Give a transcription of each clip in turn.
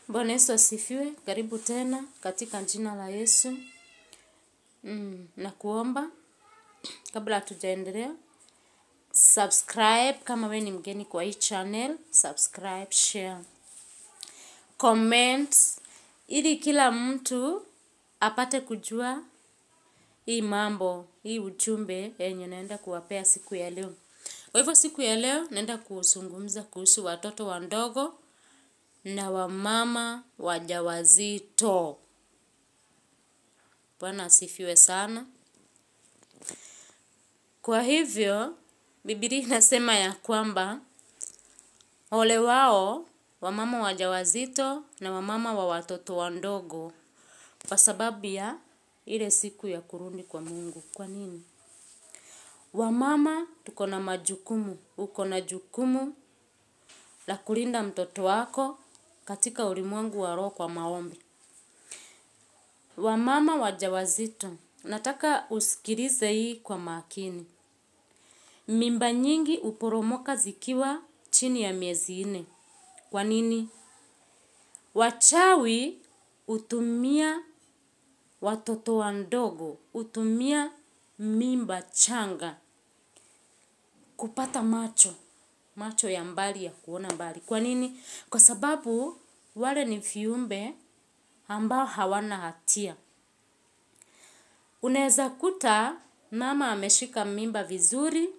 Bwana Yesu asifiwe. Karibu tena katika jina la Yesu. Mm, na kuomba kabla hatujaendelea, subscribe kama we ni mgeni kwa hii channel, subscribe, share, comment ili kila mtu apate kujua hii mambo, hii ujumbe yenye naenda kuwapea siku ya leo. Kwa hivyo siku ya leo naenda kuzungumza kuhusu watoto wandogo na wamama wajawazito. Bwana asifiwe sana. Kwa hivyo, Biblia inasema ya kwamba ole wao wamama wajawazito na wamama wa watoto wandogo kwa sababu ya ile siku ya kurudi kwa Mungu. Kwa nini? Wamama tuko na majukumu, uko na jukumu la kulinda mtoto wako katika ulimwengu wa roho kwa maombi. Wamama wajawazito, nataka usikilize hii kwa makini. Mimba nyingi huporomoka zikiwa chini ya miezi nne. Kwa nini? Wachawi hutumia watoto wandogo, hutumia mimba changa kupata macho, macho ya mbali ya kuona mbali. Kwa nini? Kwa sababu wale ni viumbe ambao hawana hatia. Unaweza kuta mama ameshika mimba vizuri,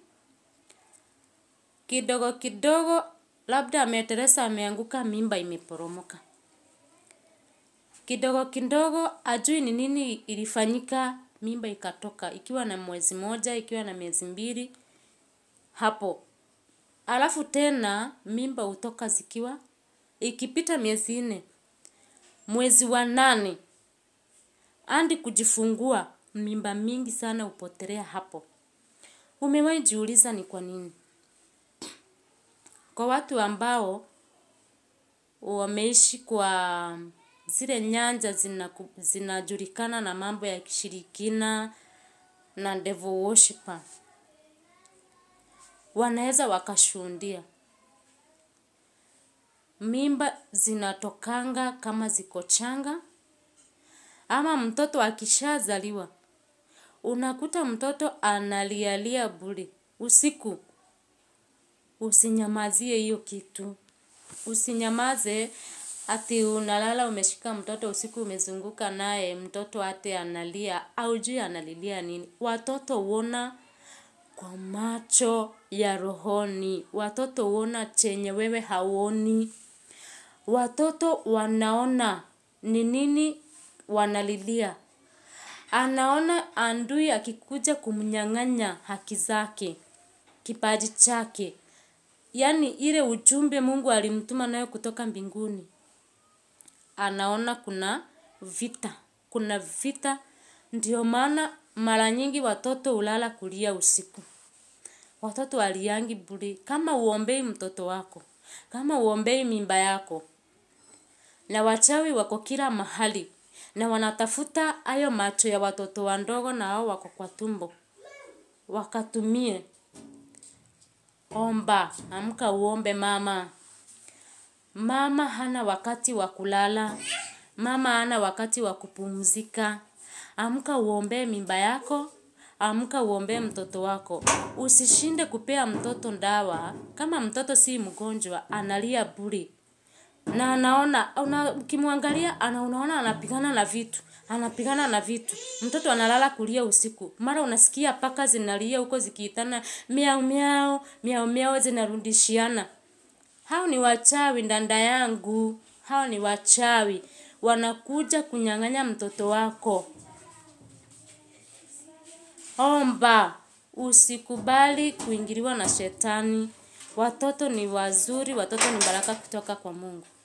kidogo kidogo, labda ameteleza ameanguka, mimba imeporomoka. Kidogo kidogo, ajui ni nini ilifanyika, mimba ikatoka, ikiwa na mwezi moja, ikiwa na miezi mbili, hapo. Alafu tena, mimba hutoka zikiwa, ikipita miezi nne, mwezi wa nane, hadi kujifungua, mimba mingi sana hupotelea hapo. Umewahi jiuliza ni kwa nini? Kwa watu ambao wameishi kwa zile nyanja zinajulikana na mambo ya kishirikina na devil worshiper. Wanaweza wakashuhudia. Mimba zinatokanga kama ziko changa. Ama mtoto akishazaliwa. Unakuta mtoto analialia bure. Usiku usinyamazie hiyo kitu. Usinyamaze ati unalala umeshika mtoto usiku umezunguka naye mtoto ate analia haujui analilia nini. Watoto huona kwa macho ya rohoni. Watoto huona chenye wewe hauoni. Watoto wanaona ni nini wanalilia. Anaona adui akikuja kumnyang'anya haki zake, kipaji chake. Yaani ile ujumbe Mungu alimtuma nayo kutoka mbinguni. Anaona kuna vita. Kuna vita. Ndio maana mara nyingi watoto hulala kulia usiku. Watoto hawaliangi bure. Kama huombei mtoto wako. Kama huombei mimba yako. Na wachawi wako kila mahali. Na wanatafuta hayo macho ya watoto wandogo na hao wako kwa tumbo. Wakatumie. Omba. Amka uombe mama. Mama hana wakati wa kulala. Mama hana wakati wa kupumzika. Amka uombee mimba yako. Amka uombee mtoto wako. Usishinde kupea mtoto dawa. Kama mtoto si mgonjwa, analia bure. Na anaona, ukimwangalia, anaona anapigana na vitu. Anapigana na vitu. Mtoto analala kulia usiku. Mara unasikia paka zinalia huko zikiitana miau miau, miau miau zinarudishiana. Hao ni wachawi dada yangu. Hao ni wachawi. Wanakuja kunyang'anya mtoto wako. Omba. Usikubali kuingiliwa na shetani. Watoto ni wazuri. Watoto ni baraka kutoka kwa Mungu.